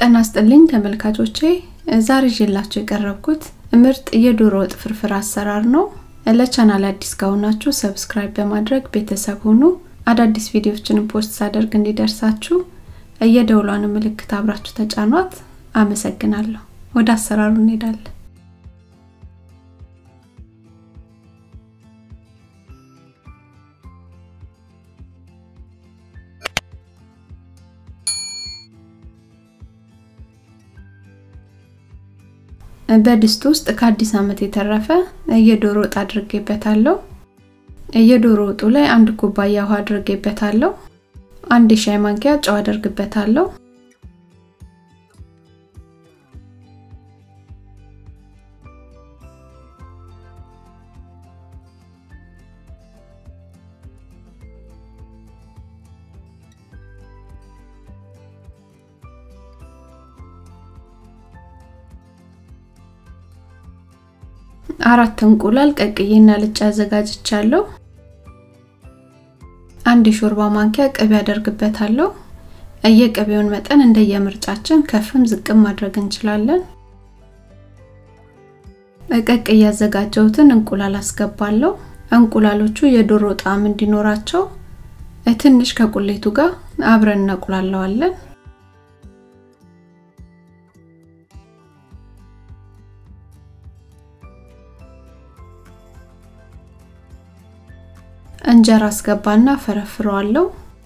ጤና ይስጥልኝ ተመልካቾቼ፣ ዛሬ ይዤላችሁ የቀረብኩት ምርጥ የዶሮ ወጥ ፍርፍር አሰራር ነው። ለቻናል አዲስ ከሆናችሁ ሰብስክራይብ በማድረግ ቤተሰብ ሁኑ። አዳዲስ ቪዲዮዎችንም ፖስት ሳደርግ እንዲደርሳችሁ የደውሏን ምልክት አብራችሁ ተጫኗት። አመሰግናለሁ። ወደ አሰራሩ እንሄዳለን። በድስት ውስጥ ከአዲስ ዓመት የተረፈ የዶሮ ወጥ አድርጌበታለሁ። የዶሮ ወጡ ላይ አንድ ኩባያ ውሃ አድርጌበታለሁ። አንድ የሻይ ማንኪያ ጨው አደርግበታለሁ። አራት እንቁላል ቀቅዬና ልጬ አዘጋጅቻለሁ። አንድ የሾርባ ማንኪያ ቅቤ አደርግበታለሁ። የቅቤውን መጠን እንደየምርጫችን ከፍም ዝቅም ማድረግ እንችላለን። ቀቅዬ ያዘጋጀሁትን እንቁላል አስገባለሁ። እንቁላሎቹ የዶሮ ጣዕም እንዲኖራቸው ትንሽ ከቁሌቱ ጋር አብረን እናቁላለዋለን። እንጀራ አስገባና ፈረፍረዋለሁ።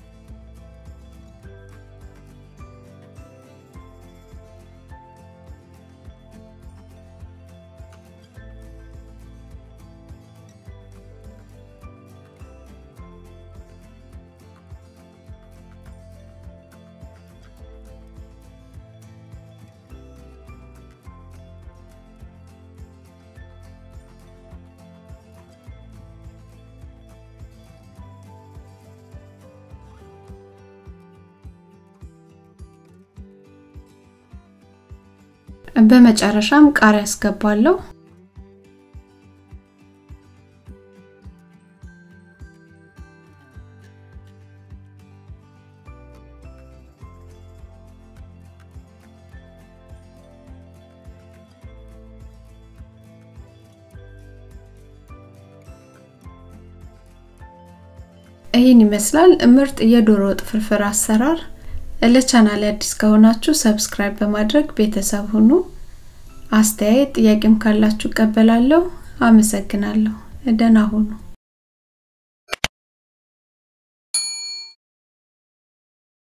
በመጨረሻም ቃሪያ አስገባለሁ። ይህን ይመስላል ምርጥ የዶሮ ወጥ ፍርፍር አሰራር። ለቻናል አዲስ ከሆናችሁ ሰብስክራይብ በማድረግ ቤተሰብ ሁኑ። አስተያየት ጥያቄም ካላችሁ እቀበላለሁ። አመሰግናለሁ። ደህና ሁኑ።